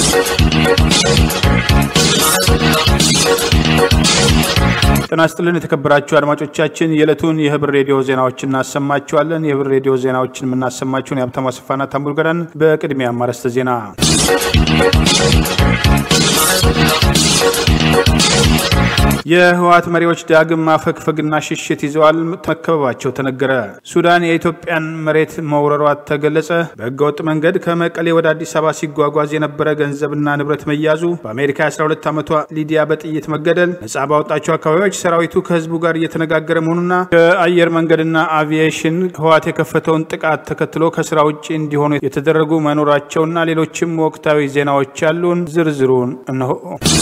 ጤና ይስጥልን የተከበራችሁ አድማጮቻችን፣ የዕለቱን የህብር ሬዲዮ ዜናዎችን እናሰማችኋለን። የህብር ሬዲዮ ዜናዎችን የምናሰማችሁን የሀብታሙ አስፋና ታምቡል ገዳን። በቅድሚያ አርዕስተ ዜና የህወሓት መሪዎች ዳግም ማፈግፈግና ሽሽት ይዘዋል። መከበባቸው ተነገረ። ሱዳን የኢትዮጵያን መሬት መውረሯ ተገለጸ። በህገወጥ መንገድ ከመቀሌ ወደ አዲስ አበባ ሲጓጓዝ የነበረ ገንዘብና ንብረት መያዙ፣ በአሜሪካ የ12 ዓመቷ ሊዲያ በጥይት መገደል፣ ነጻ ባወጣቸው አካባቢዎች ሰራዊቱ ከህዝቡ ጋር እየተነጋገረ መሆኑና ከአየር መንገድና አቪዬሽን ህወሓት የከፈተውን ጥቃት ተከትሎ ከስራ ውጭ እንዲሆኑ የተደረጉ መኖራቸውና ሌሎችም ወቅታዊ ዜናዎች ያሉን ዝርዝሩን እነሆ።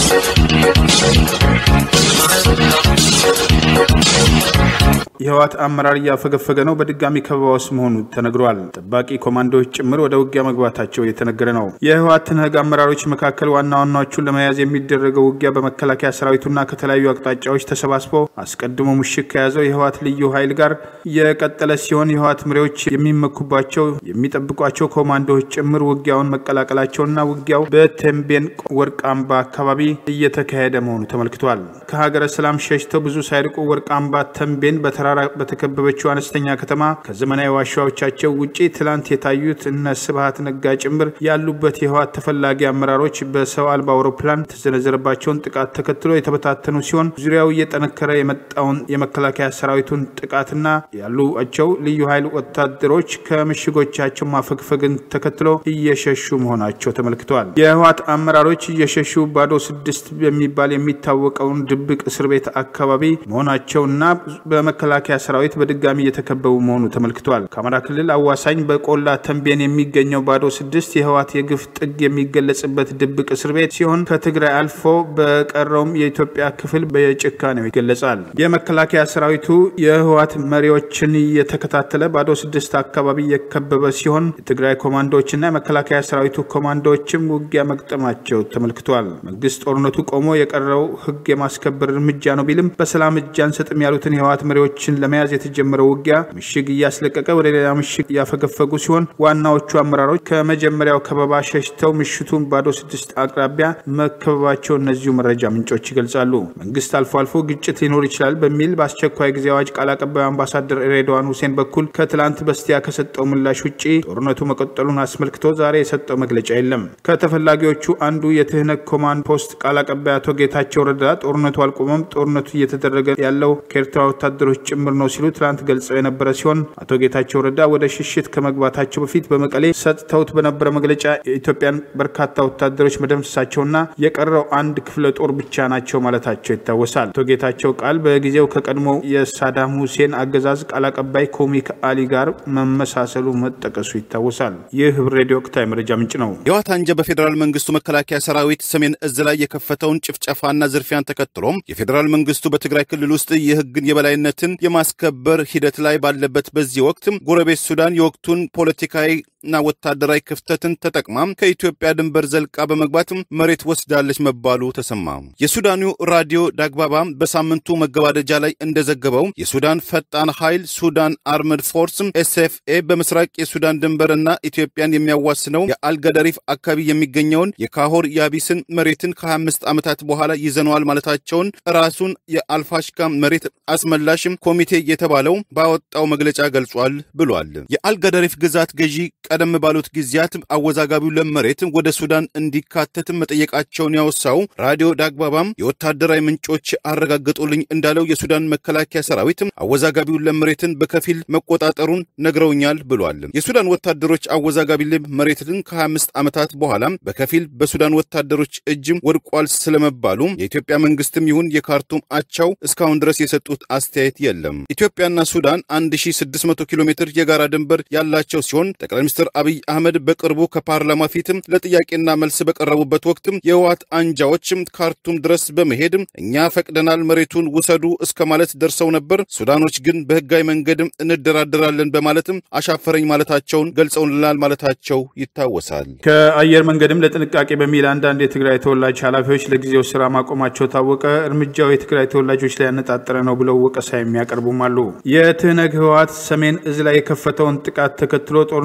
የህወሓት አመራር እያፈገፈገ ነው። በድጋሚ ከበባ ውስጥ መሆኑ ተነግሯል። ጠባቂ ኮማንዶዎች ጭምር ወደ ውጊያ መግባታቸው እየተነገረ ነው። የህወሓት ትንህግ አመራሮች መካከል ዋና ዋናዎቹን ለመያዝ የሚደረገው ውጊያ በመከላከያ ሰራዊቱና ከተለያዩ አቅጣጫዎች ተሰባስቦ አስቀድሞ ምሽግ ከያዘው የህወሓት ልዩ ኃይል ጋር የቀጠለ ሲሆን የህወሓት መሪዎች የሚመኩባቸው የሚጠብቋቸው ኮማንዶዎች ጭምር ውጊያውን መቀላቀላቸውና ውጊያው በተንቤን ወርቅ አምባ አካባቢ እየተካሄደ መሆኑ ተመልክቷል። ከሀገረ ሰላም ሸሽተው ብዙ ሳይርቁ ወርቅ አምባ ተንቤን በተራራ በተከበበችው አነስተኛ ከተማ ከዘመናዊ ዋሻዎቻቸው ውጪ ትላንት የታዩት እነ ስብሀት ነጋ ጭምር ያሉበት የህወሓት ተፈላጊ አመራሮች በሰው አልባ አውሮፕላን የተሰነዘረባቸውን ጥቃት ተከትሎ የተበታተኑ ሲሆን ዙሪያው እየጠነከረ የመጣውን የመከላከያ ሰራዊቱን ጥቃትና ያሉቸው ልዩ ኃይል ወታደሮች ከምሽጎቻቸው ማፈግፈግን ተከትሎ እየሸሹ መሆናቸው ተመልክተዋል። የህወሓት አመራሮች እየሸሹ ባዶ ስድስት በሚባል የሚታወቀውን ድብቅ እስር ቤት አካባቢ መሆናቸውና በመከላከያ ሰራዊት በድጋሚ እየተከበቡ መሆኑ ተመልክቷል። ከአማራ ክልል አዋሳኝ በቆላ ተንቤን የሚገኘው ባዶ ስድስት የህወሓት የግፍ ጥግ የሚገለጽበት ድብቅ እስር ቤት ሲሆን ከትግራይ አልፎ በቀረውም የኢትዮጵያ ክፍል በጭካኔው ይገለጻል። የመከላከያ ሰራዊቱ የህወሓት መሪዎችን እየተከታተለ ባዶ ስድስት አካባቢ የከበበ ሲሆን የትግራይ ኮማንዶዎችና የመከላከያ ሰራዊቱ ኮማንዶዎችም ውጊያ መግጠማቸው ተመልክቷል። መንግስት ጦርነቱ ቆሞ የቀረው ህግ የማስከበር እርምጃ ነው ቢልም በሰላም እጅ አንሰጥም ያሉትን የህወሓት መሪዎችን ለመያዝ የተጀመረው ውጊያ ምሽግ እያስለቀቀ ወደ ሌላ ምሽግ እያፈገፈጉ ሲሆን ዋናዎቹ አመራሮች ከመጀመሪያው ከበባ ሸሽተው ምሽቱን ባዶ ስድስት አቅራቢያ መከበባቸው እነዚሁ መረጃ ምንጮች ይገልጻሉ። መንግስት አልፎ አልፎ ግጭት ሊኖር ይችላል በሚል በአስቸኳይ ጊዜ አዋጅ ቃል አቀባዩ አምባሳደር ሬድዋን ሁሴን በኩል ከትላንት በስቲያ ከሰጠው ምላሽ ውጭ ጦርነቱ መቀጠሉን አስመልክቶ ዛሬ የሰጠው መግለጫ የለም። ከተፈላጊዎቹ አንዱ የትህነግ ኮማንድ ፖስት ቃል አቀባይ አቶ ጌታቸው ረዳ ጦርነቱ አልቆመም፣ ጦርነቱ እየተደረገ ያለው ከኤርትራ ወታደሮች ጭምር ነው ሲሉ ትላንት ገልጸው የነበረ ሲሆን አቶ ጌታቸው ረዳ ወደ ሽሽት ከመግባታቸው በፊት በመቀሌ ሰጥተውት በነበረ መግለጫ የኢትዮጵያን በርካታ ወታደሮች መደምሰሳቸውና የቀረው አንድ ክፍለ ጦር ብቻ ናቸው ማለታቸው ይታወሳል። አቶ ጌታቸው ቃል በጊዜው ከቀድሞ የሳዳም ሁሴን አገዛዝ ቃል አቀባይ ኮሚክ አሊ ጋር መመሳሰሉ መጠቀሱ ይታወሳል። ይህ ህብር ሬዲዮ ወቅታዊ መረጃ ምንጭ ነው። የህወሓት አንጃ በፌዴራል መንግስቱ መከላከያ ሰራዊት ሰሜን እዝ ላይ የከፈተውን ጭፍጨፋና ዝርፊያን ተከትሎም የፌዴራል መንግስቱ በትግራይ ክልል ውስጥ የህግን የበላይነትን የማስከበር ሂደት ላይ ባለበት በዚህ ወቅት ጎረቤት ሱዳን የወቅቱን ፖለቲካዊ እና ወታደራዊ ክፍተትን ተጠቅማ ከኢትዮጵያ ድንበር ዘልቃ በመግባት መሬት ወስዳለች መባሉ ተሰማ። የሱዳኑ ራዲዮ ዳግባባ በሳምንቱ መገባደጃ ላይ እንደዘገበው የሱዳን ፈጣን ኃይል ሱዳን አርምድ ፎርስ ኤስኤፍኤ በምስራቅ የሱዳን ድንበር እና ኢትዮጵያን የሚያዋስነው የአልገደሪፍ አካባቢ የሚገኘውን የካሆር ያቢስን መሬትን ከ25 ዓመታት በኋላ ይዘነዋል ማለታቸውን ራሱን የአልፋሽካ መሬት አስመላሽ ኮሚቴ የተባለው ባወጣው መግለጫ ገልጿል ብሏል። የአልገደሪፍ ግዛት ገዢ ቀደም ባሉት ጊዜያት አወዛጋቢው ለም መሬት ወደ ሱዳን እንዲካተት መጠየቃቸውን ያወሳው ራዲዮ ዳግባባም የወታደራዊ ምንጮች አረጋገጡልኝ እንዳለው የሱዳን መከላከያ ሰራዊት አወዛጋቢውን ለም መሬትን በከፊል መቆጣጠሩን ነግረውኛል ብሏል። የሱዳን ወታደሮች አወዛጋቢ ለም መሬትን ከ25 ዓመታት በኋላ በከፊል በሱዳን ወታደሮች እጅም ወድቋል ስለመባሉ የኢትዮጵያ መንግስትም ይሁን የካርቱም አቻው እስካሁን ድረስ የሰጡት አስተያየት የለም። ኢትዮጵያና ሱዳን 1600 ኪሎ ሜትር የጋራ ድንበር ያላቸው ሲሆን ጠቅላይ ሚኒስትር አብይ አህመድ በቅርቡ ከፓርላማ ፊትም ለጥያቄና መልስ በቀረቡበት ወቅትም የህወሓት አንጃዎችም ካርቱም ድረስ በመሄድ እኛ ፈቅደናል መሬቱን ውሰዱ እስከ ማለት ደርሰው ነበር። ሱዳኖች ግን በህጋዊ መንገድም እንደራደራለን በማለትም አሻፈረኝ ማለታቸውን ገልጸውልናል ማለታቸው ይታወሳል። ከአየር መንገድም ለጥንቃቄ በሚል አንዳንድ የትግራይ ተወላጅ ኃላፊዎች ለጊዜው ስራ ማቆማቸው ታወቀ። እርምጃው የትግራይ ተወላጆች ላይ ያነጣጠረ ነው ብለው ወቀሳ የሚያቀርቡም አሉ። የትህነግ ህወሓት ሰሜን እዝ ላይ የከፈተውን ጥቃት ተከትሎ ጦርነት ከተከፈተ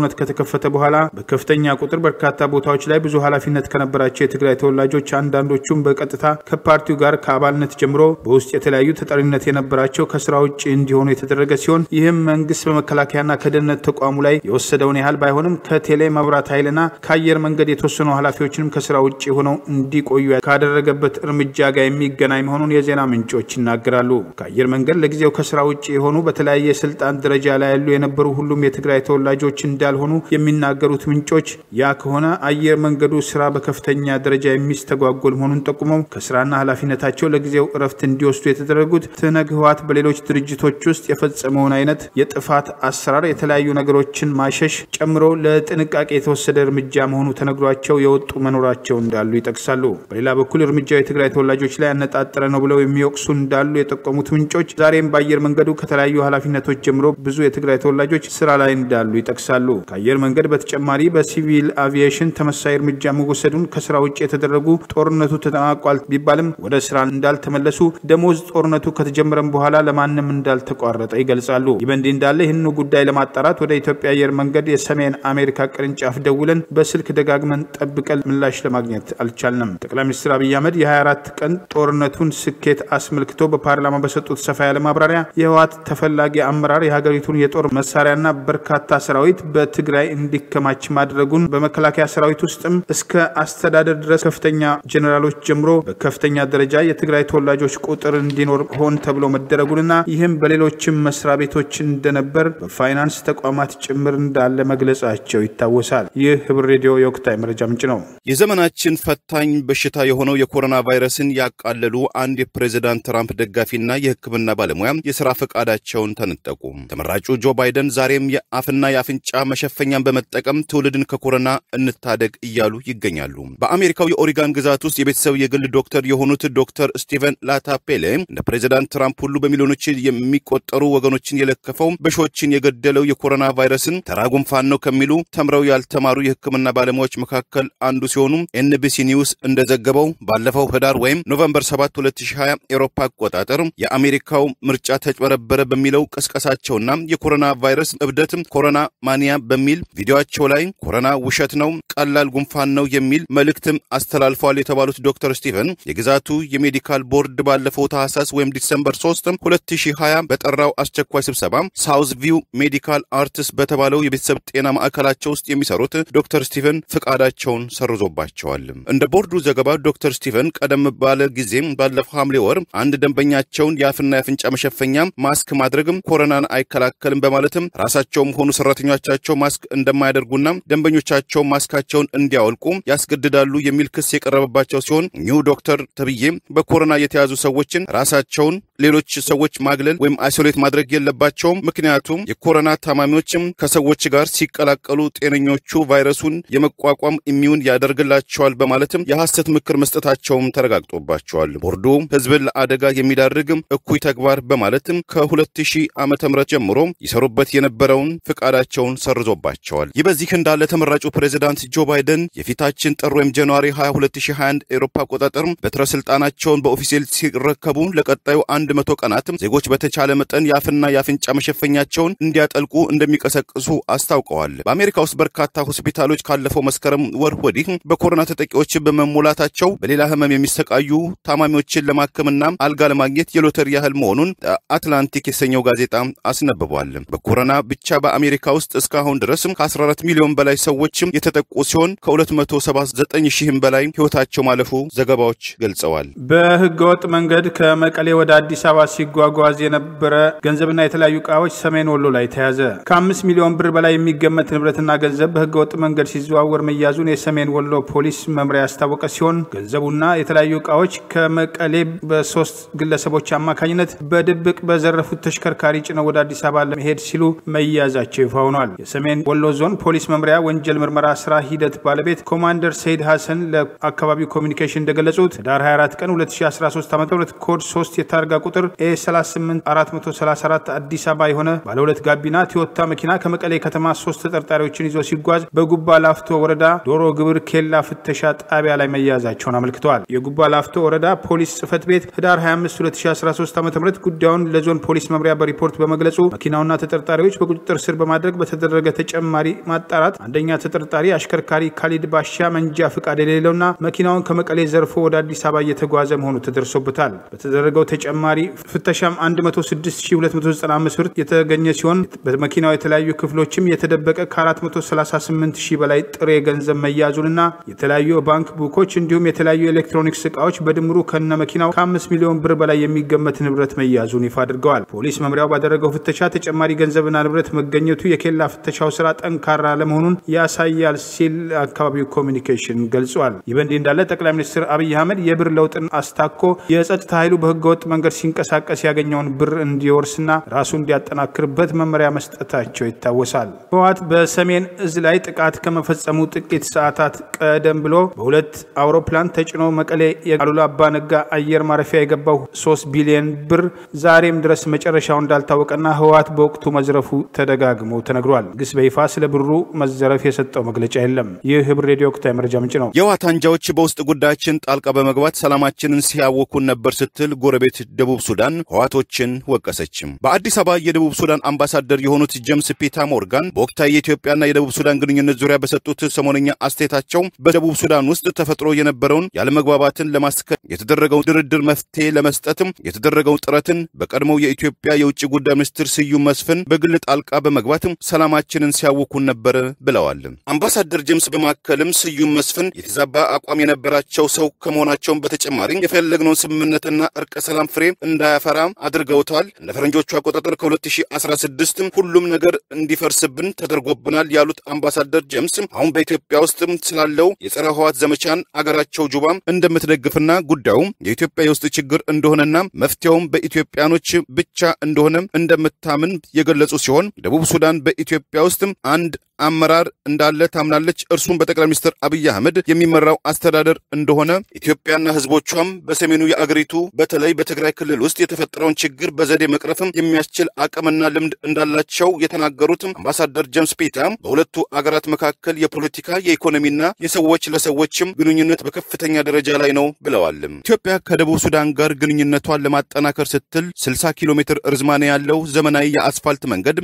ከከፈተ በኋላ በከፍተኛ ቁጥር በርካታ ቦታዎች ላይ ብዙ ኃላፊነት ከነበራቸው የትግራይ ተወላጆች አንዳንዶቹም በቀጥታ ከፓርቲው ጋር ከአባልነት ጀምሮ በውስጥ የተለያዩ ተጠሪነት የነበራቸው ከስራ ውጭ እንዲሆኑ የተደረገ ሲሆን ይህም መንግስት በመከላከያና ከደህንነት ተቋሙ ላይ የወሰደውን ያህል ባይሆንም ከቴሌ መብራት ኃይልና ከአየር መንገድ የተወሰኑ ኃላፊዎችንም ከስራ ውጭ ሆነው እንዲቆዩ ካደረገበት እርምጃ ጋር የሚገናኝ መሆኑን የዜና ምንጮች ይናገራሉ። ከአየር መንገድ ለጊዜው ከስራ ውጭ የሆኑ በተለያየ የስልጣን ደረጃ ላይ ያሉ የነበሩ ሁሉም የትግራይ ተወላጆች እንዳልሆኑ የሚናገሩት ምንጮች ያ ከሆነ አየር መንገዱ ስራ በከፍተኛ ደረጃ የሚስተጓጎል መሆኑን ጠቁመው ከስራና ኃላፊነታቸው ለጊዜው እረፍት እንዲወስዱ የተደረጉት ትነግ ህወሓት በሌሎች ድርጅቶች ውስጥ የፈጸመውን አይነት የጥፋት አሰራር የተለያዩ ነገሮችን ማሸሽ ጨምሮ ለጥንቃቄ የተወሰደ እርምጃ መሆኑ ተነግሯቸው የወጡ መኖራቸው እንዳሉ ይጠቅሳሉ። በሌላ በኩል እርምጃው የትግራይ ተወላጆች ላይ ያነጣጠረ ነው ብለው የሚወቅሱ እንዳሉ የጠቆሙት ምንጮች ዛሬም በአየር መንገዱ ከተለያዩ ኃላፊነቶች ጀምሮ ብዙ የትግራይ ተወላጆች ስራ ላይ እንዳሉ ይጠቅሳሉ። ከአየር መንገድ በተጨማሪ በሲቪል አቪዬሽን ተመሳሳይ እርምጃ መወሰዱን ከስራ ውጭ የተደረጉ ጦርነቱ ተጠናቋል ቢባልም ወደ ስራ እንዳልተመለሱ፣ ደሞዝ ጦርነቱ ከተጀመረም በኋላ ለማንም እንዳልተቋረጠ ይገልጻሉ። ይህ በእንዲህ እንዳለ ይህንኑ ጉዳይ ለማጣራት ወደ ኢትዮጵያ አየር መንገድ የሰሜን አሜሪካ ቅርንጫፍ ደውለን በስልክ ደጋግመን ጠብቀን ምላሽ ለማግኘት አልቻልንም። ጠቅላይ ሚኒስትር አብይ አህመድ የ24 ቀን ጦርነቱን ስኬት አስመልክቶ በፓርላማ በሰጡት ሰፋ ያለ ማብራሪያ የህወሓት ተፈላጊ አመራር የሀገሪቱን የጦር መሳሪያና በርካታ ሰራዊት በትግራይ እንዲከማች ማድረጉን በመከላከያ ሰራዊት ውስጥም እስከ አስተዳደር ድረስ ከፍተኛ ጀኔራሎች ጀምሮ በከፍተኛ ደረጃ የትግራይ ተወላጆች ቁጥር እንዲኖር ሆን ተብሎ መደረጉንና ይህም በሌሎችም መስሪያ ቤቶች እንደነበር በፋይናንስ ተቋማት ጭምር እንዳለ መግለጻቸው ይታወሳል። ይህ ህብር ሬዲዮ የወቅታዊ መረጃ ምንጭ ነው። የዘመናችን ፈታኝ በሽታ የሆነው የኮሮና ቫይረስን ያቃለሉ አንድ የፕሬዚዳንት ትራምፕ ደጋፊና የሕክምና ባለሙያ የሥራ ፈቃዳቸውን ተነጠቁ። ተመራጩ ጆ ባይደን ዛሬም የአፍና የአፍንጫ መሸፈኛን በመጠቀም ትውልድን ከኮሮና እንታደግ እያሉ ይገኛሉ። በአሜሪካው የኦሪጋን ግዛት ውስጥ የቤተሰብ የግል ዶክተር የሆኑት ዶክተር ስቲቨን ላታፔሌ እንደ ፕሬዚዳንት ትራምፕ ሁሉ በሚሊዮኖች የሚቆጠሩ ወገኖችን የለከፈው በሺዎችን የገደለው የኮሮና ቫይረስን ተራ ጉንፋን ነው ከሚሉ ተምረው ያልተማሩ የሕክምና ባለሙያዎች መካከል አንዱ ሲሆኑ ኤንቢሲ ኒውስ እንደዘገበው ባለፈው ህዳር ወይም ኖቨምበር 7 2020 ኤሮፓ አቆጣጠር የአሜሪካው ምርጫ ተጭበረበረ በሚለው ቅስቀሳቸውና የኮሮና ቫይረስ እብደት ኮሮና ማኒያ በሚል ቪዲዮቸው ላይ ኮሮና ውሸት ነው፣ ቀላል ጉንፋን ነው የሚል መልእክትም አስተላልፈዋል የተባሉት ዶክተር ስቲቨን የግዛቱ የሜዲካል ቦርድ ባለፈው ታህሳስ ወይም ዲሰምበር 3 2020 በጠራው አስቸኳይ ስብሰባ ሳውዝ ቪው ሜዲካል አርትስ በተባለው የቤተሰብ ጤና ማዕከላቸው ውስጥ የሚሰሩት ዶክተር ስቲቨን ፍቃዳቸውን ሰርዞባቸዋል። እንደ ቦርዱ ዘገባ ዶክተር ስቲቨን ቀደም ባለ ጊዜም ባለፈው ሐምሌ ወር አንድ ደንበኛቸውን የአፍና የአፍንጫ መሸፈኛ ማስክ ማድረግም ኮሮናን አይከላከልም በማለትም ራሳቸውም ሆኑ ሰራተኞቻቸው ማስክ እንደማያደርጉና ደንበኞቻቸው ማስካቸውን እንዲያወልቁ ያስገድዳሉ የሚል ክስ የቀረበባቸው ሲሆን ኒው ዶክተር ተብዬ በኮሮና የተያዙ ሰዎችን ራሳቸውን ሌሎች ሰዎች ማግለል ወይም አይሶሌት ማድረግ የለባቸውም። ምክንያቱም የኮሮና ታማሚዎችም ከሰዎች ጋር ሲቀላቀሉ ጤነኞቹ ቫይረሱን የመቋቋም ኢሚዩን ያደርግላቸዋል በማለትም የሐሰት ምክር መስጠታቸውም ተረጋግጦባቸዋል። ቦርዱ ሕዝብን ለአደጋ የሚዳርግ እኩይ ተግባር በማለትም ከ2000 ዓ ም ጀምሮ ይሰሩበት የነበረውን ፍቃዳቸውን ሰርዞባቸዋል። ይህ በዚህ እንዳለ ተመራጩ ፕሬዚዳንት ጆ ባይደን የፊታችን ጥር ወይም ጃንዋሪ 22 2021 ኤሮፓ አቆጣጠር በትረ ስልጣናቸውን በኦፊሴል ሲረከቡ ለቀጣዩ አንድ መቶ ቀናት ዜጎች በተቻለ መጠን የአፍና የአፍንጫ መሸፈኛቸውን እንዲያጠልቁ እንደሚቀሰቅሱ አስታውቀዋል። በአሜሪካ ውስጥ በርካታ ሆስፒታሎች ካለፈው መስከረም ወር ወዲህ በኮሮና ተጠቂዎች በመሞላታቸው በሌላ ህመም የሚሰቃዩ ታማሚዎችን ለማከምና አልጋ ለማግኘት የሎተሪ ያህል መሆኑን አትላንቲክ የተሰኘው ጋዜጣ አስነብቧል። በኮሮና ብቻ በአሜሪካ ውስጥ እስካሁን ድረስ ከ14 ሚሊዮን በላይ ሰዎች የተጠቁ ሲሆን ከ279 ሺህም በላይ ህይወታቸው ማለፉ ዘገባዎች ገልጸዋል። በህገወጥ መንገድ ከመቀሌ ወደ አዲስ አበባ ሲጓጓዝ የነበረ ገንዘብና የተለያዩ እቃዎች ሰሜን ወሎ ላይ ተያዘ። ከአምስት ሚሊዮን ብር በላይ የሚገመት ንብረትና ገንዘብ በህገወጥ መንገድ ሲዘዋወር መያዙን የሰሜን ወሎ ፖሊስ መምሪያ ያስታወቀ ሲሆን ገንዘቡና የተለያዩ እቃዎች ከመቀሌ በሶስት ግለሰቦች አማካኝነት በድብቅ በዘረፉት ተሽከርካሪ ጭነው ወደ አዲስ አበባ ለመሄድ ሲሉ መያዛቸው ይፋ ሆኗል። የሰሜን ወሎ ዞን ፖሊስ መምሪያ ወንጀል ምርመራ ስራ ሂደት ባለቤት ኮማንደር ሰይድ ሐሰን ለአካባቢው ኮሚኒኬሽን እንደገለጹት ህዳር 24 ቀን 2013 ዓ ም ኮድ 3 የታርጋ ቁጥር ኤ 38434 አዲስ አበባ የሆነ ባለ ሁለት ጋቢና ቲዮታ መኪና ከመቀሌ ከተማ ሶስት ተጠርጣሪዎችን ይዞ ሲጓዝ በጉባ ላፍቶ ወረዳ ዶሮ ግብር ኬላ ፍተሻ ጣቢያ ላይ መያዛቸውን አመልክተዋል። የጉባ ላፍቶ ወረዳ ፖሊስ ጽህፈት ቤት ህዳር 25 2013 ዓ ም ጉዳዩን ለዞን ፖሊስ መምሪያ በሪፖርት በመግለጹ መኪናውና ተጠርጣሪዎች በቁጥጥር ስር በማድረግ በተደረገ ተጨማሪ ማጣራት አንደኛ ተጠርጣሪ አሽከርካሪ ካሊድ ባሻ መንጃ ፍቃድ የሌለውና መኪናውን ከመቀሌ ዘርፎ ወደ አዲስ አበባ እየተጓዘ መሆኑ ተደርሶበታል። በተደረገው ተጨማሪ ፍተሻም 106295 ብር የተገኘ ሲሆን በመኪናው የተለያዩ ክፍሎችም የተደበቀ ከ438 ሺህ በላይ ጥሬ ገንዘብ መያዙንና የተለያዩ ባንክ ቡኮች እንዲሁም የተለያዩ ኤሌክትሮኒክስ እቃዎች በድምሩ ከነ መኪናው ከ5 ሚሊዮን ብር በላይ የሚገመት ንብረት መያዙን ይፋ አድርገዋል። ፖሊስ መምሪያው ባደረገው ፍተሻ ተጨማሪ ገንዘብና ንብረት መገኘቱ የኬላ ፍተሻው ስራ ጠንካራ ለመሆኑን ያሳያል ሲል አካባቢው ኮሚኒኬሽን ገልጿል። ይህ በእንዲህ እንዳለ ጠቅላይ ሚኒስትር አብይ አህመድ የብር ለውጥን አስታኮ የጸጥታ ኃይሉ በህገወጥ መንገድ ሲንቀሳቀስ ያገኘውን ብር እንዲወርስና ራሱ እንዲያጠናክርበት መመሪያ መስጠታቸው ይታወሳል። ህወሓት በሰሜን እዝ ላይ ጥቃት ከመፈጸሙ ጥቂት ሰዓታት ቀደም ብሎ በሁለት አውሮፕላን ተጭኖ መቀሌ የአሉላ አባ ነጋ አየር ማረፊያ የገባው 3 ቢሊዮን ብር ዛሬም ድረስ መጨረሻው እንዳልታወቀና ህወሓት በወቅቱ መዝረፉ ተደጋግሞ ተነግሯል። ግስ በይፋ ስለ ብሩ መዘረፍ የሰጠው መግለጫ የለም። ይህ ህብር ሬዲዮ ወቅታዊ መረጃ ምንጭ ነው። የህወሓት አንጃዎች በውስጥ ጉዳያችን ጣልቃ በመግባት ሰላማችንን ሲያወኩን ነበር ስትል ጎረቤት ደቡብ ሱዳን ህወሓቶችን ወቀሰችም። በአዲስ አበባ የደቡብ ሱዳን አምባሳደር የሆኑት ጄምስ ፒታ ሞርጋን በወቅታዊ የኢትዮጵያና የደቡብ ሱዳን ግንኙነት ዙሪያ በሰጡት ሰሞነኛ አስተያየታቸው በደቡብ ሱዳን ውስጥ ተፈጥሮ የነበረውን ያለመግባባትን ለማስከ የተደረገውን ድርድር መፍትሄ ለመስጠትም የተደረገውን ጥረትን በቀድሞው የኢትዮጵያ የውጭ ጉዳይ ሚኒስትር ስዩም መስፍን በግል ጣልቃ በመግባትም ሰላማችንን ሲያውኩን ነበር ብለዋል። አምባሳደር ጄምስ በማከልም ስዩም መስፍን የተዛባ አቋም የነበራቸው ሰው ከመሆናቸውን በተጨማሪ የፈለግነውን ስምምነትና እርቀ ሰላም ፍሬ እንዳያፈራ አድርገውታል። እንደ ፈረንጆቹ አቆጣጠር ከ2016 ሁሉም ነገር እንዲፈርስብን ተደርጎብናል ያሉት አምባሳደር ጄምስ አሁን በኢትዮጵያ ውስጥ ስላለው የጸረ ህወሓት ዘመቻን አገራቸው ጁባ እንደምትደግፍና ጉዳዩ የኢትዮጵያ የውስጥ ችግር እንደሆነና መፍትሄውም በኢትዮጵያኖች ብቻ እንደሆነ እንደምታምን የገለጹ ሲሆን ደቡብ ሱዳን በኢትዮጵያ ውስጥ አንድ አመራር እንዳለ ታምናለች። እርሱም በጠቅላይ ሚኒስትር አብይ አህመድ የሚመራው አስተዳደር እንደሆነ ኢትዮጵያና ህዝቦቿም በሰሜኑ የአገሪቱ በተለይ በትግራይ ክልል ውስጥ የተፈጠረውን ችግር በዘዴ መቅረፍም የሚያስችል አቅምና ልምድ እንዳላቸው የተናገሩት አምባሳደር ጄምስ ፒታ በሁለቱ አገራት መካከል የፖለቲካ የኢኮኖሚና የሰዎች ለሰዎችም ግንኙነት በከፍተኛ ደረጃ ላይ ነው ብለዋል። ኢትዮጵያ ከደቡብ ሱዳን ጋር ግንኙነቷን ለማጠናከር ስትል 60 ኪሎ ሜትር ርዝማኔ ያለው ዘመናዊ የአስፋልት መንገድ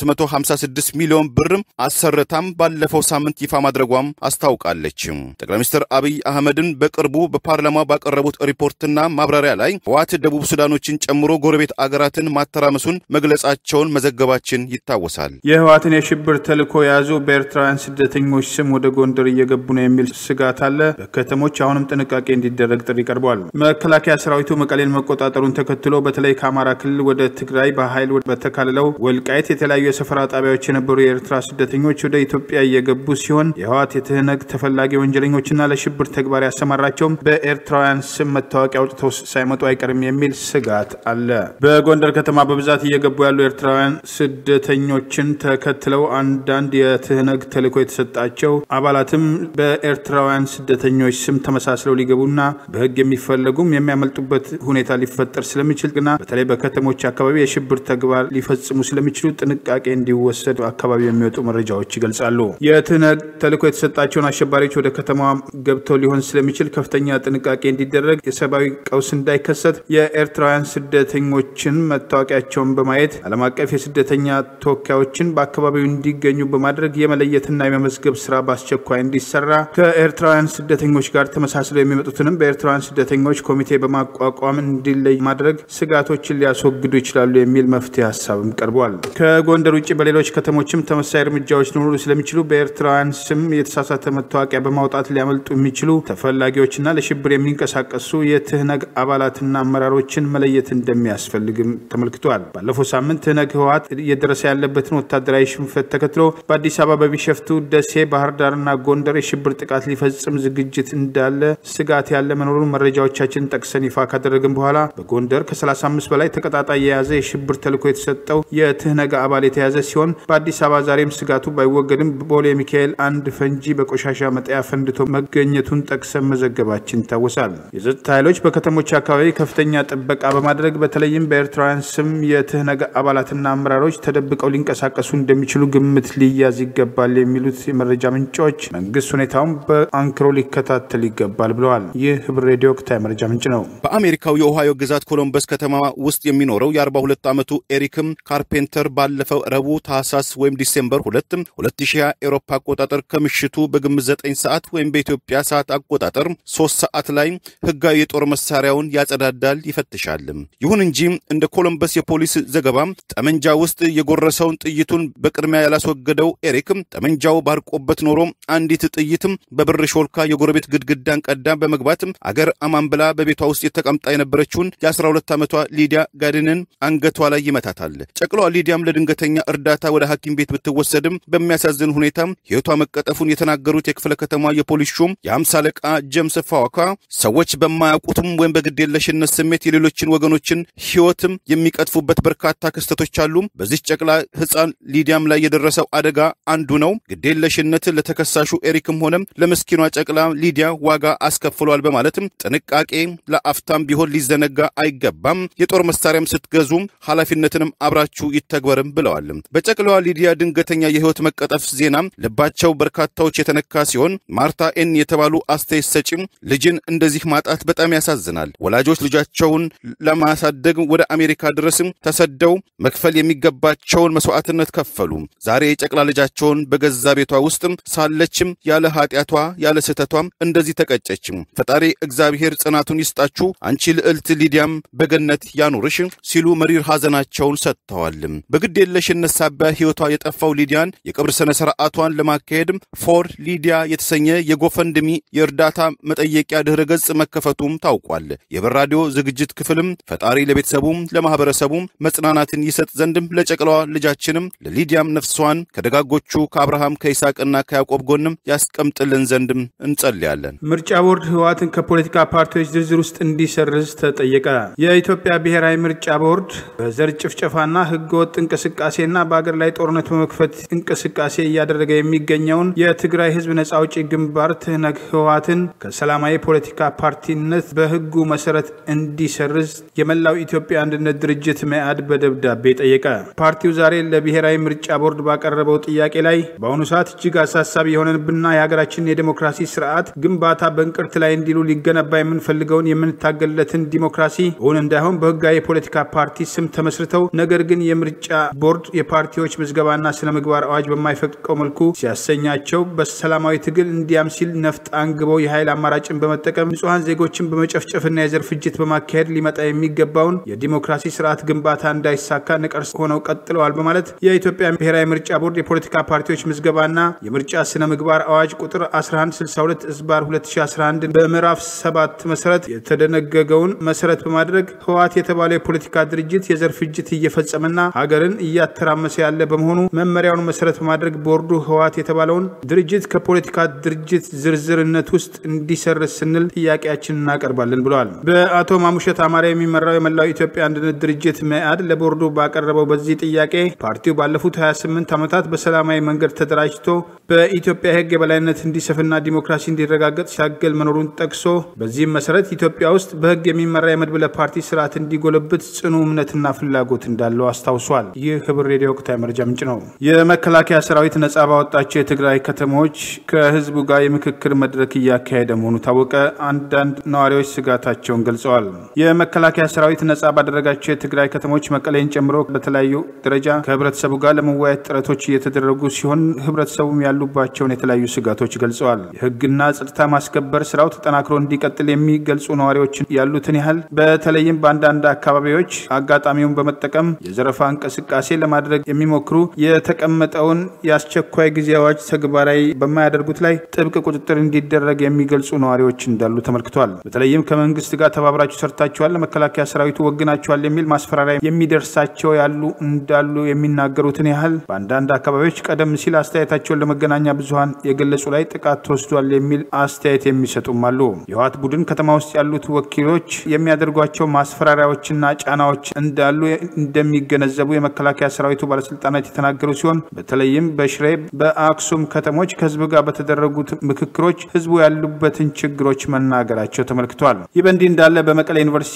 በ856 ሚሊዮን ብር አሰርታም ባለፈው ሳምንት ይፋ ማድረጓም አስታውቃለች። ጠቅላይ ሚኒስትር አብይ አህመድን በቅርቡ በፓርላማ ባቀረቡት ሪፖርትና ማብራሪያ ላይ ህወሓት ደቡብ ሱዳኖችን ጨምሮ ጎረቤት አገራትን ማተራመሱን መግለጻቸውን መዘገባችን ይታወሳል። የህወሓትን የሽብር ተልዕኮ የያዙ በኤርትራውያን ስደተኞች ስም ወደ ጎንደር እየገቡ ነው የሚል ስጋት አለ። በከተሞች አሁንም ጥንቃቄ እንዲደረግ ጥሪ ቀርቧል። መከላከያ ሰራዊቱ መቀሌን መቆጣጠሩን ተከትሎ በተለይ ከአማራ ክልል ወደ ትግራይ በኃይል በተካልለው ወልቃይት የተለያዩ የሰፈራ ጣቢያዎች የነበሩ የኤርትራ ስደተኞች ወደ ኢትዮጵያ እየገቡ ሲሆን የህወሓት የትህነግ ተፈላጊ ወንጀለኞችና ለሽብር ተግባር ያሰማራቸውም በኤርትራውያን ስም መታወቂያ አውጥተው ሳይመጡ አይቀርም የሚል ስጋት አለ። በጎንደር ከተማ በብዛት እየገቡ ያሉ ኤርትራውያን ስደተኞችን ተከትለው አንዳንድ የትህነግ ተልዕኮ የተሰጣቸው አባላትም በኤርትራውያን ስደተኞች ስም ተመሳስለው ሊገቡና በህግ የሚፈለጉም የሚያመልጡበት ሁኔታ ሊፈጠር ስለሚችል ግና በተለይ በከተሞች አካባቢ የሽብር ተግባር ሊፈጽሙ ስለሚችሉ ጥንቃቄ እንዲወሰድ አካባቢ የሚወጡ መረጃዎች ይገልጻሉ። የትህነግ ተልዕኮ የተሰጣቸውን አሸባሪዎች ወደ ከተማ ገብተው ሊሆን ስለሚችል ከፍተኛ ጥንቃቄ እንዲደረግ፣ የሰብአዊ ቀውስ እንዳይከሰት የኤርትራውያን ስደተኞችን መታወቂያቸውን በማየት ዓለም አቀፍ የስደተኛ ተወካዮችን በአካባቢው እንዲገኙ በማድረግ የመለየትና የመመዝገብ ስራ በአስቸኳይ እንዲሰራ፣ ከኤርትራውያን ስደተኞች ጋር ተመሳስለው የሚመጡትንም በኤርትራውያን ስደተኞች ኮሚቴ በማቋቋም እንዲለይ ማድረግ ስጋቶችን ሊያስወግዱ ይችላሉ የሚል መፍትሄ ሀሳብም ቀርቧል። ከጎንደር ውጭ በሌሎች ከተሞችም ተመሳሳይ እርምጃዎች ሊኖሩ ስለሚችሉ በኤርትራውያን ስም የተሳሳተ መታወቂያ በማውጣት ሊያመልጡ የሚችሉ ተፈላጊዎችና ለሽብር የሚንቀሳቀሱ የትህነግ አባላትና አመራሮችን መለየት እንደሚያስፈልግም ተመልክቷል። ባለፈው ሳምንት ትህነግ ህወሓት እየደረሰ ያለበትን ወታደራዊ ሽንፈት ተከትሎ በአዲስ አበባ፣ በቢሸፍቱ፣ ደሴ፣ ባህር ዳርና ጎንደር የሽብር ጥቃት ሊፈጽም ዝግጅት እንዳለ ስጋት ያለ መኖሩን መረጃዎቻችን ጠቅሰን ይፋ ካደረግን በኋላ በጎንደር ከ35 በላይ ተቀጣጣይ የያዘ የሽብር ተልዕኮ የተሰጠው የትህነግ አባል የተያዘ ሲሆን በአዲስ አበባ ዛሬም ስጋቱ ባይወገድም ቦሌ ሚካኤል አንድ ፈንጂ በቆሻሻ መጣያ ፈንድቶ መገኘቱን ጠቅሰን መዘገባችን ይታወሳል። የጸጥታ ኃይሎች በከተሞች አካባቢ ከፍተኛ ጥበቃ ጥበቃ በማድረግ በተለይም በኤርትራውያን ስም የትህነግ አባላትና አመራሮች ተደብቀው ሊንቀሳቀሱ እንደሚችሉ ግምት ሊያዝ ይገባል የሚሉት የመረጃ ምንጮች መንግስት ሁኔታውን በአንክሮ ሊከታተል ይገባል ብለዋል። ይህ ህብር ሬዲዮ ወቅታዊ መረጃ ምንጭ ነው። በአሜሪካው የኦሃዮ ግዛት ኮሎምበስ ከተማ ውስጥ የሚኖረው የ42 ዓመቱ ኤሪክም ካርፔንተር ባለፈው ረቡዕ ታህሳስ ወይም ዲሴምበር 2 2020 ኤሮፓ አቆጣጠር ከምሽቱ በግምት 9 ሰዓት ወይም በኢትዮጵያ ሰዓት አቆጣጠር 3 ሰዓት ላይ ህጋዊ የጦር መሳሪያውን ያጸዳዳል፣ ይፈትሻል። ይሁን እንጂ እንደ ኮሎምበስ የፖሊስ ዘገባ ጠመንጃ ውስጥ የጎረሰውን ጥይቱን በቅድሚያ ያላስወገደው ኤሪክ ጠመንጃው ባርቆበት ኖሮ አንዲት ጥይትም በብር ሾልካ የጎረቤት ግድግዳን ቀዳ በመግባት አገር አማን ብላ በቤቷ ውስጥ የተቀምጣ የነበረችውን የ12 ዓመቷ ሊዲያ ጋድንን አንገቷ ላይ ይመታታል። ጨቅሏ ሊዲያም ለድንገተኛ እርዳታ ወደ ሐኪም ቤት ብትወሰድም በሚያሳዝን ሁኔታ ሕይወቷ መቀጠፉን የተናገሩት የክፍለ ከተማ የፖሊስ ሹም የአምሳ አለቃ ጀምስ ፋዋካ ሰዎች በማያውቁትም ወይም በግዴለሽነት ስሜት የሌሎችን ወገኖችን ሕይወትም የሚቀጥፉበት በርካታ ክስተቶች አሉ። በዚህ ጨቅላ ሕፃን ሊዲያም ላይ የደረሰው አደጋ አንዱ ነው። ግዴለሽነት ለተከሳሹ ኤሪክም ሆነም ለምስኪኗ ጨቅላ ሊዲያ ዋጋ አስከፍሏል በማለትም ጥንቃቄ ለአፍታም ቢሆን ሊዘነጋ አይገባም፣ የጦር መሳሪያም ስትገዙ ኃላፊነትንም አብራችሁ ይተግበርም ብለዋል። በጨቅላዋ ሊዲያ ድንገተኛ የህይወት መቀጠፍ ዜና ልባቸው በርካታዎች የተነካ ሲሆን ማርታ ኤን የተባሉ አስተያየት ሰጪም ልጅን እንደዚህ ማጣት በጣም ያሳዝናል። ወላጆች ልጃቸውን ለማሳደግ ወደ አሜሪካ ድረስም ተሰደው መክፈል የሚገባቸውን መስዋዕትነት ከፈሉ። ዛሬ የጨቅላ ልጃቸውን በገዛ ቤቷ ውስጥም ሳለችም ያለ ኃጢአቷ ያለ ስህተቷም እንደዚህ ተቀጨችም። ፈጣሪ እግዚአብሔር ጽናቱን ይስጣችሁ፣ አንቺ ልዕልት ሊዲያም በገነት ያኑርሽ ሲሉ መሪር ሐዘናቸውን ሰጥተዋል። በግድ የለሽነት ሳቢያ ሕይወቷ የጠፋው ሊዲያን የቀብር ሥነ ሥርዓቷን ለማካሄድ ፎር ሊዲያ የተሰኘ የጎፈንድሚ የእርዳታ መጠየቂያ ድኅረ ገጽ መከፈቱም ታውቋል። የህብር ራዲዮ ዝግጅት ክፍልም ፈጣሪ ለቤተሰቡም ለማኅበረሰቡም መጽናናትን ይሰጥ ዘንድም ለጨቅላዋ ልጃችንም ለሊዲያም ነፍሷን ከደጋጎቹ ከአብርሃም ከይስሐቅና ከያዕቆብ ጎንም ያስቀምጥልን ዘንድም እንጸልያለን። ምርጫ ቦርድ ህወሓትን ከፖለቲካ ፓርቲዎች ዝርዝር ውስጥ እንዲሰርዝ ተጠየቀ። የኢትዮጵያ ብሔራዊ ምርጫ ቦርድ በዘር ጭፍጨፋና ህገወጥ እንቅስቃሴና በአገር ላይ ጦርነት በመክፈት እንቅስቃሴ እያደረገ የሚገኘውን የትግራይ ህዝብ ነጻ አውጪ ግንባር ትህነግ ህወሓትን ከሰላማዊ ፖለቲካ ፓርቲነት በህጉ መሰረት እንዲሰርዝ የመላው ኢትዮጵያ አንድነት ድርጅት መኢአድ በደብዳቤ ጠየቀ። ፓርቲው ዛሬ ለብሔራዊ ምርጫ ቦርድ ባቀረበው ጥያቄ ላይ በአሁኑ ሰዓት እጅግ አሳሳቢ የሆነብንና የሀገራችንን የዴሞክራሲ ስርዓት ግንባታ በእንቅርት ላይ እንዲሉ ሊገነባ የምንፈልገውን የምንታገልለትን ዲሞክራሲ እውን እንዳይሆን በህጋዊ የፖለቲካ ፓርቲ ስም ተመስርተው ነገር ግን የምርጫ ቦርድ የፓርቲዎች ምዝገባና ስነ ምግባር አዋጅ በማይፈቅደው መልኩ ሲያሰኛቸው በሰላማዊ ትግል እንዲያም ሲል ነፍጥ አንግበው የኃይል አማራጭን በመጠቀም ንጹሐን ዜጎችን በመጨፍጨፍና የዘር ፍጅት በማካሄድ ሊመጣ የሚገባውን የዲሞክራሲ ስርዓት ግንባታ እንዳይሳካ ነቀርስ ሆነው ቀጥለዋል በማለት የኢትዮጵያ ብሔራዊ ምርጫ ቦርድ የፖለቲካ ፓርቲዎች ምዝገባና የምርጫ ስነ ምግባር አዋጅ ቁጥር 1162 ዝባር 2011 በምዕራፍ 7 መሰረት የተደነገገውን መሰረት በማድረግ ህወሓት የተባለው የፖለቲካ ድርጅት የዘር ፍጅት እየፈጸመና ሀገርን እያተራመሰ ያለ በመሆኑ መመሪያውን መሰረት በማድረግ ቦርዱ ህወሓት የተባለውን ድርጅት ከፖለቲካ ድርጅት ዝርዝርነት ውስጥ እንዲሰርዝ ስንል ጥያቄያችን እናቀርባለን ብለዋል። በአቶ ማሙሸት አማራ የሚመራው የመላው ኢትዮጵያ አንድነት ድርጅት መኢአድ ለቦርዱ ባቀረበው በዚህ ጥያቄ ፓርቲው ባለፉት 28 ዓመታት በሰላማዊ መንገድ ተደራጅቶ በኢትዮጵያ የህግ የበላይነት እንዲሰፍና ዲሞክራሲ እንዲረጋገጥ ሲያገል መኖሩን ጠቅሶ በዚህም መሰረት ኢትዮጵያ ውስጥ በህግ የሚመራ የመድብለ ፓርቲ ስርዓት እንዲጎለብት ጽኑ እምነትና ፍላጎት እንዳለው አስታውሷል። ይህ ህብር ሬዲዮ ወቅታዊ መረጃ ምንጭ ነው። የመከላከያ ሰራዊት ነጻ ባወጣቸው የትግራይ ከተሞች ከህዝቡ ጋር የምክክር መድረክ እያካሄደ መሆኑ ታወቀ። አንዳንድ ነዋሪዎች ስጋታቸውን ገልጸዋል። የመከላከያ ሰራዊት ነጻ ባደረጋቸው የትግራይ ከተሞች መቀሌን ጨምሮ በተለያዩ ደረጃ ከህብረተሰቡ ጋር ለመወያየት ጥረቶች እየተደረጉ ሲሆን ህብረተሰቡም ያሉባቸውን የተለያዩ ስጋቶች ገልጸዋል። የህግና ጸጥታ ማስከበር ስራው ተጠናክሮ እንዲቀጥል የሚገልጹ ነዋሪዎች ያሉትን ያህል በተለይም በአንዳንድ አካባቢዎች አጋጣሚውን በመጠቀም የዘረፋ እንቅስቃሴ ለማድረግ የሚሞክሩ የተቀመጠውን የአስቸኳይ ጊዜ አዋጅ ተግባራዊ በማያደርጉት ላይ ጥብቅ ቁጥጥር እንዲደረግ የሚገልጹ ነዋሪዎች እንዳሉ ተመልክቷል። በተለይም ከመንግስት ጋር ተባብራችሁ ሰርታችኋል፣ ለመከላከያ ሰራዊቱ ወግናችኋል የሚል ማስፈራሪያ የሚደርሳቸው ያሉ እንዳሉ የሚናገሩትን ያህል በአንዳንድ አካባቢዎች ቀደም ሲል አስተያየታቸውን ለመገናኛ ብዙኃን የገለጹ ላይ ጥቃት ተወስዷል የሚል አስተያየት የሚሰጡም አሉ። የህወሓት ቡድን ከተማ ውስጥ ያሉት ወኪሎች የሚያደርጓቸው ማስፈራሪያዎችና ጫናዎች እንዳሉ እንደሚገነዘቡ የመከላከያ ሰራዊቱ ባለስልጣናት የተናገሩ ሲሆን በተለይም በሽሬ በአክሱም ከተሞች ከህዝብ ጋር በተደረጉት ምክክሮች ህዝቡ ያሉበትን ችግሮች መናገራቸው ተመልክቷል። ይህ በእንዲህ እንዳለ በመቀሌ ዩኒቨርሲቲ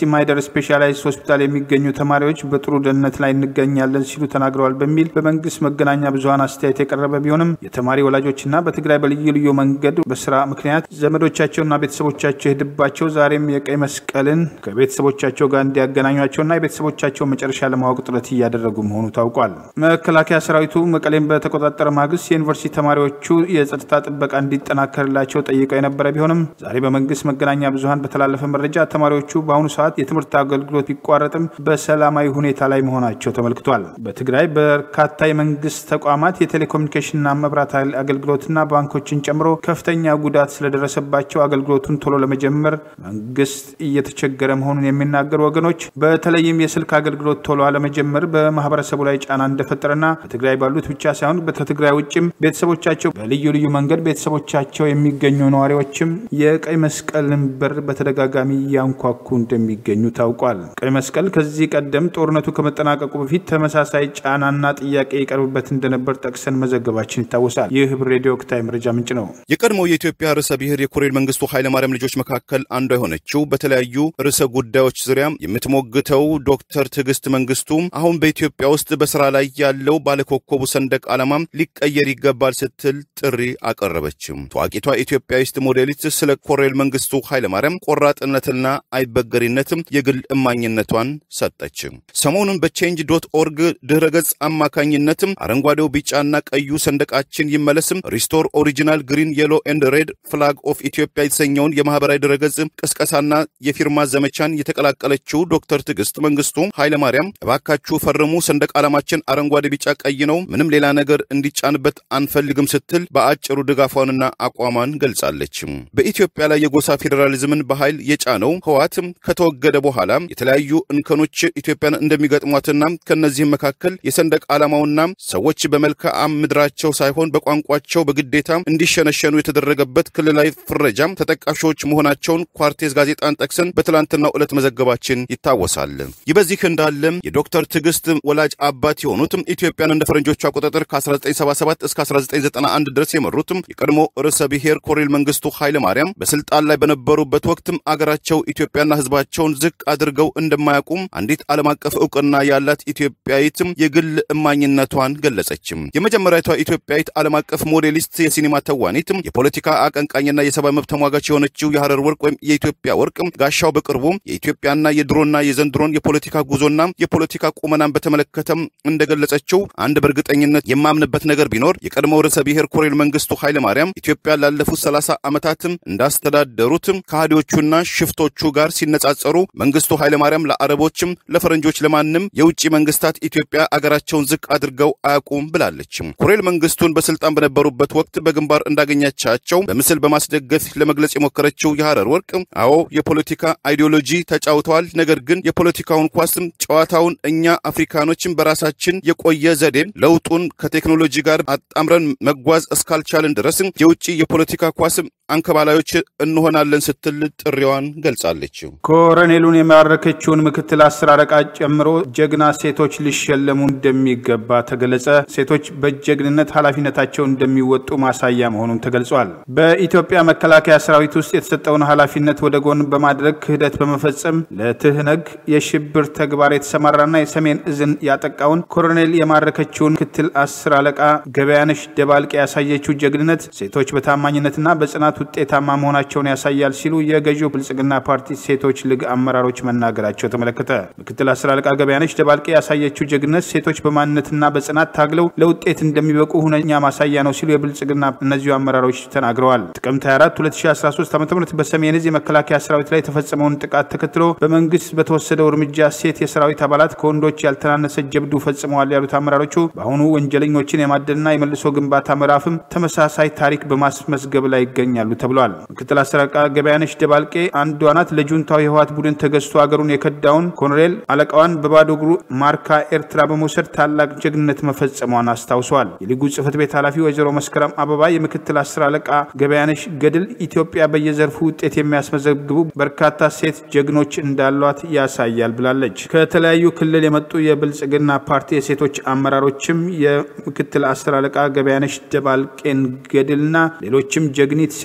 ማይደር ስፔሻላይዝ ሆስፒታል የሚገኙ ተማሪዎች በጥሩ ደህንነት ላይ እንገኛለን ሲሉ ተናግረዋል በሚል በመንግስት መገናኛ ብዙኃን አስተያየት የቀረበ ቢሆንም የተማሪ ወላጆችና በትግራይ በልዩ ልዩ መንገድ በስራ ምክንያት ዘመዶቻቸውና ቤተሰቦቻቸው የሄድባቸው ዛሬም የቀይ መስቀልን ከቤተሰቦቻቸው ጋር እንዲያገናኟቸውና የቤተሰቦቻቸው መጨረሻ ለማወቅ ጥረት እያደረጉ መሆኑ ታውቋል። መከላከያ ሰራዊቱ መቀሌን በተቆጣጠረ ማግስት የዩኒቨርሲቲ ተማሪዎቹ የጸጥታ ጥበቃ እንዲጠናከርላቸው ጠይቀው የነበረ ቢሆንም ዛሬ በመንግስት መገናኛ ብዙኃን በተላለፈ መረጃ ተማሪዎቹ በአሁኑ ሰዓት የትምህርት አገልግሎት ቢቋረጥም በሰላማዊ ሁኔታ ላይ መሆናቸው ተመልክቷል። በትግራይ በርካታ የመንግስት ተቋማት የቴሌኮሙኒኬሽንና መብራት ኃይል አገልግሎትና ባንኮችን ጨምሮ ከፍተኛ ጉዳት ስለደረሰባቸው አገልግሎቱን ቶሎ ለመጀመር መንግስት እየተቸገረ መሆኑን የሚናገሩ ወገኖች በተለይም የስልክ አገልግሎት ቶሎ አለመጀመር በማህበረሰቡ ላይ ጫና እንደፈጠረና በትግራይ ባሉት ብቻ ሳይሆን ከትግራይ ውጭም ቤተሰቦቻቸው በልዩ ልዩ መንገድ ቤተሰቦቻቸው የሚገኙ ነዋሪዎችም የቀይ መስቀልን በር በተደጋጋሚ እያንኳኩ እንደሚገኙ ታውቋል። ቀይ መስቀል ከዚህ ቀደም ጦርነቱ ከመጠናቀቁ በፊት ተመሳሳይ ጫናና ጥያቄ ይቀርብበት እንደነበር ጠቅሰን መዘገባችን ይታወሳል። ይህ ህብር ሬዲዮ ወቅታዊ መረጃ ምንጭ ነው። የቀድሞው የኢትዮጵያ ርዕሰ ብሔር የኮሎኔል መንግስቱ ኃይለማርያም ልጆች መካከል አንዷ የሆነችው በተለያዩ ርዕሰ ጉዳዮች ዙሪያ የምትሞግተው ዶክተር ትዕግስት መንግስቱ አሁን በኢትዮጵያ ውስጥ በስራ ላይ ያለው ባለኮከቡ ሰንደቅ ዓላማም ሊቀየር ይገባል ስትል ጥሪ አቀረበችም። ታዋቂቷ ኢትዮጵያዊስት ሞዴሊስት ስለ ኮሎኔል መንግስቱ ኃይለማርያም ቆራጥነትና አይበገሪነትም የግል እማኝነቷን ሰጠች። ሰሞኑን በቼንጅ ዶት ኦርግ ድህረ ገጽ አማካኝነትም አረንጓዴው ቢጫና ቀዩ ሰንደቃችን ይመለስም ሪስቶር ኦሪጂናል ግሪን የሎ ኤንድ ሬድ ፍላግ ኦፍ ኢትዮጵያ የተሰኘውን የማህበራዊ ድረገጽ ቅስቀሳና የፊርማ ዘመቻን የተቀላቀለችው ዶክተር ትዕግስት መንግስቱ ኃይለማርያም እባካችሁ ፈርሙ፣ ሰንደቅ ዓላማችን አረንጓዴ፣ ቢጫ፣ ቀይ ነው፣ ምንም ሌላ ነገር እንዲጫንበት አንፈልግም ስትል በአጭሩ ድጋፏንና አቋሟን ገልጻለች። በኢትዮጵያ ላይ የጎሳ ፌዴራሊዝምን በኃይል የጫነው ህወሓት ከተወገደ በኋላ የተለያዩ እንከኖች ኢትዮጵያን እንደሚገጥሟትና ከነዚህም መካከል የሰንደቅ ዓላማውና ሰዎች በመልክዓ ምድራቸው ሳይሆን በቋንቋቸው በግዴታ እንዲሸነሸኑ የተደረገበት ክልላዊ ፍረጃም ተጠቃሾች መሆናቸውን ኳርቴዝ ጋዜጣን ጠቅሰን በትላንትናው ዕለት መዘገባችን ይታወሳል። ይህ በዚህ እንዳለ የዶክተር ትዕግስት ወላጅ አባት የሆኑት ኢትዮጵያን እንደ ፈረንጆቹ አቆጣጠር ከ1977 እስከ 1991 ድረስ የመሩት የቀድሞ ርዕሰ ብሔር ኮሎኔል መንግስቱ ኃይለ ማርያም በስልጣን ላይ በነበሩበት ወቅትም አገራቸው ኢትዮጵያና ህዝባቸውን ዝቅ አድርገው እንደማያውቁም አንዲት ዓለም አቀፍ እውቅና ያላት ኢትዮጵያዊትም የግል እማኝነቷን ገለጸችም። የመጀመሪያቷ ኢትዮጵያዊት ዓለም አቀፍ ሞዴሊስት፣ የሲኒማ ተዋኒት፣ የፖለቲካ አቀንቃኝና የሰብአዊ መብት ተሟጋች የሆነችው የሐረር ወርቅ ወይም የኢትዮጵያ ወርቅ ጋሻው በቅርቡ የኢትዮጵያና የድሮና የዘንድሮን የፖለቲካ ጉዞና የፖለቲካ ቁመናን በተመለከተም እንደገለጸችው አንድ በእርግጠኝነት የማምንበት ነገር ቢኖር የቀድሞው ርዕሰ ብሔር ኮሎኔል መንግስቱ ኃይለ ማርያም ኢትዮጵያ ላለፉት ሰላሳ ዓመታትም እንዳስተዳደሩትም ከሃዲዎቹና ሽፍቶቹ ጋር ሲነጻጸሩ መንግስቱ ኃይለ ማርያም ለአረቦችም ለፈረንጆች ለማንም የውጭ መንግስታት ኢትዮጵያ አገራቸውን ዝቅ አድርገው አያውቁም ብላለች። ኮሎኔል መንግስቱን በስልጣን በነበሩበት ወቅት በግንባር እንዳገኛቻቸው በምስል በማስደገፍ ለመግለጽ የሞከረችው የሐረር ወርቅ አዎ የፖለቲካ አይዲዮሎጂ ተጫውተዋል። ነገር ግን የፖለቲካውን ኳስም ጨዋታውን እኛ አፍሪካኖችን በራሳችን የቆየ ዘዴ ለውጡን ከቴክኖሎጂ ጋር አጣምረን መጓዝ እስካልቻልን ድረስ የውጭ የፖለቲካ ኳስም አንከባላዮች እንሆናለን ስትል ጥሪዋን ገልጻለች። ኮሎኔሉን የማረከችውን ምክትል አስር አለቃ ጨምሮ ጀግና ሴቶች ሊሸለሙ እንደሚገባ ተገለጸ። ሴቶች በጀግንነት ኃላፊነታቸውን እንደሚወጡ ማሳያ መሆኑን ተገልጿል። በኢትዮጵያ መከላከያ ሰራዊት ውስጥ የተሰጠውን ኃላፊነት ወደ ጎን በማድረግ ክህደት በመፈጸም ለትህነግ የሽብር ተግባር የተሰማራና የሰሜን እዝን ያጠቃውን ኮሎኔል የማረከችውን ምክትል አስር አለቃ ገበያነሽ ደባልቄ ያሳየችው ጀግንነት ሴቶች በታማኝነትና በጽናት ውጤታማ መሆናቸውን ያሳያል ሲሉ የገዢው ብልጽግና ፓርቲ ሴቶች ሊግ አመራሮች መናገራቸው ተመለከተ። ምክትል አስር አለቃ ገበያነሽ ደባልቄ ያሳየችው ጀግንነት ሴቶች በማንነትና በጽናት ታግለው ለውጤት እንደሚበቁ ሁነኛ ማሳያ ነው ሲሉ የብልጽግና እነዚሁ አመራሮች ተናግረዋል። ጥቅምት 24 2013 ዓ ም በሰሜን እዝ የመከላከያ ሰራዊት ላይ የተፈጸመውን ጥቃት ተከትሎ በመንግስት በተወሰደው እርምጃ ሴት የሰራዊት አባላት ከወንዶች ያልተናነሰ ጀብዱ ፈጽመዋል ያሉት አመራሮቹ በአሁኑ ወንጀለኞችን የማደንና የመልሶ ግንባታ ምዕራፍም ተመሳሳይ ታሪክ በማስመዝገብ ላይ ይገኛሉ ተብሏል። ምክትል አስር አለቃ ገበያነሽ ደባልቄ አንዷ ናት። ለጁንታው የህወሓት ቡድን ተገዝቶ አገሩን የከዳውን ኮሎኔል አለቃዋን በባዶ እግሩ ማርካ ኤርትራ በመውሰድ ታላቅ ጀግንነት መፈጸሟን አስታውሰዋል። የሊጉ ጽህፈት ቤት ኃላፊ ወይዘሮ መስከረም አበባ የምክትል አስር አለቃ ገበያነሽ ገድል ኢትዮጵያ በየዘርፉ ውጤት የሚያስመዘግቡ በርካታ ሴት ጀግኖች እንዳሏት ያሳያል ብላለች። ከተለያዩ ክልል የመጡ የብልጽግና ፓርቲ የሴቶች አመራሮችም የምክትል አስር አለቃ ገበያነሽ ደባልቄን ገድልና ሌሎችም ጀግኒት ሴት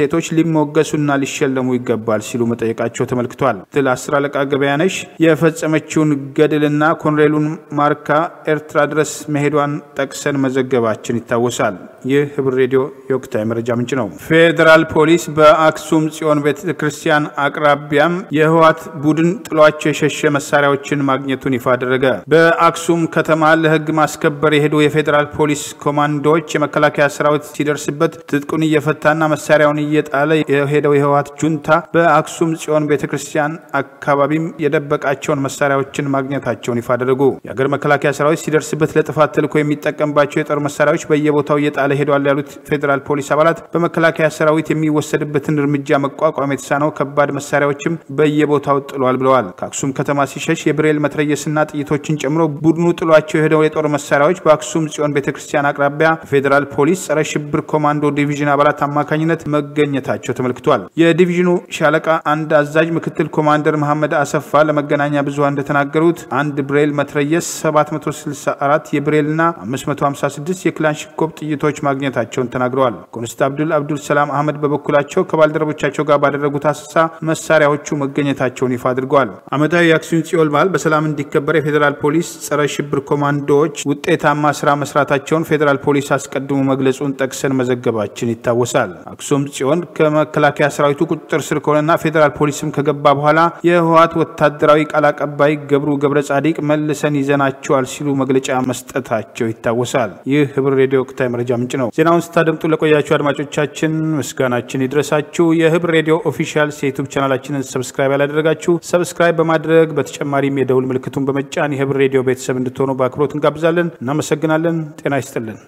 ስኬቶች ሊሞገሱና ሊሸለሙ ይገባል ሲሉ መጠየቃቸው ተመልክቷል። ትል አስር አለቃ ገበያነሽ የፈጸመችውን ገድልና ኮሎኔሉን ማርካ ኤርትራ ድረስ መሄዷን ጠቅሰን መዘገባችን ይታወሳል። ይህ ህብር ሬዲዮ የወቅታዊ መረጃ ምንጭ ነው። ፌዴራል ፖሊስ በአክሱም ጽዮን ቤተ ክርስቲያን አቅራቢያም የህወሓት ቡድን ጥሏቸው የሸሸ መሳሪያዎችን ማግኘቱን ይፋ አደረገ። በአክሱም ከተማ ለህግ ማስከበር የሄዱ የፌዴራል ፖሊስ ኮማንዶዎች የመከላከያ ሰራዊት ሲደርስበት ትጥቁን እየፈታና መሳሪያውን እየጣለ የሄደው የህወሓት ጁንታ በአክሱም ጽዮን ቤተ ክርስቲያን አካባቢም የደበቃቸውን መሳሪያዎችን ማግኘታቸውን ይፋ አደረጉ። የሀገር መከላከያ ሰራዊት ሲደርስበት ለጥፋት ተልዕኮ የሚጠቀምባቸው የጦር መሳሪያዎች በየቦታው እየጣለ ሄዷል ያሉት ፌዴራል ፖሊስ አባላት በመከላከያ ሰራዊት የሚወሰድበትን እርምጃ መቋቋም የተሳነው ከባድ መሳሪያዎችም በየቦታው ጥሏል ብለዋል። ከአክሱም ከተማ ሲሸሽ የብሬል መትረየስና ጥይቶችን ጨምሮ ቡድኑ ጥሏቸው የሄደው የጦር መሳሪያዎች በአክሱም ጽዮን ቤተ ክርስቲያን አቅራቢያ ፌዴራል ፖሊስ ጸረ ሽብር ኮማንዶ ዲቪዥን አባላት አማካኝነት መገኘታቸው ተመልክቷል። የዲቪዥኑ ሻለቃ አንድ አዛዥ ምክትል ኮማንደር መሐመድ አሰፋ ለመገናኛ ብዙሃን እንደተናገሩት አንድ ብሬል መትረየስ 764 የብሬልና 556 የክላሽንኮቭ ጥይቶች ማግኘታቸውን ተናግረዋል። ኮንስታብድል አብዱል ሰላም አህመድ በበኩላቸው ከባልደረቦቻቸው ጋር ባደረጉት አሰሳ መሳሪያዎቹ መገኘታቸውን ይፋ አድርገዋል። ዓመታዊ የአክሱም ጽዮን በዓል በሰላም እንዲከበር የፌዴራል ፖሊስ ጸረ ሽብር ኮማንዶዎች ውጤታማ ስራ መስራታቸውን ፌዴራል ፖሊስ አስቀድሞ መግለጹን ጠቅሰን መዘገባችን ይታወሳል። አክሱም ጽዮን ከመከላከያ ሰራዊቱ ቁጥጥር ስር ከሆነና ፌዴራል ፖሊስም ከገባ በኋላ የህወሓት ወታደራዊ ቃል አቀባይ ገብሩ ገብረ ጻዲቅ መልሰን ይዘናቸዋል ሲሉ መግለጫ መስጠታቸው ይታወሳል። ይህ ህብር ሬዲዮ ወቅታዊ መረጃ ምንጭ ነው። ዜናውን ስታደምጡ ለቆያችሁ አድማጮቻችን ምስጋናችን ይድረሳችሁ። የህብር ሬዲዮ ኦፊሻል የዩቱብ ቻናላችንን ሰብስክራይብ ያላደረጋችሁ ሰብስክራይብ በማድረግ በተጨማሪም የደውል ምልክቱን በመጫን የህብር ሬዲዮ ቤተሰብ እንድትሆኑ በአክብሮት እንጋብዛለን። እናመሰግናለን። ጤና ይስጥልን።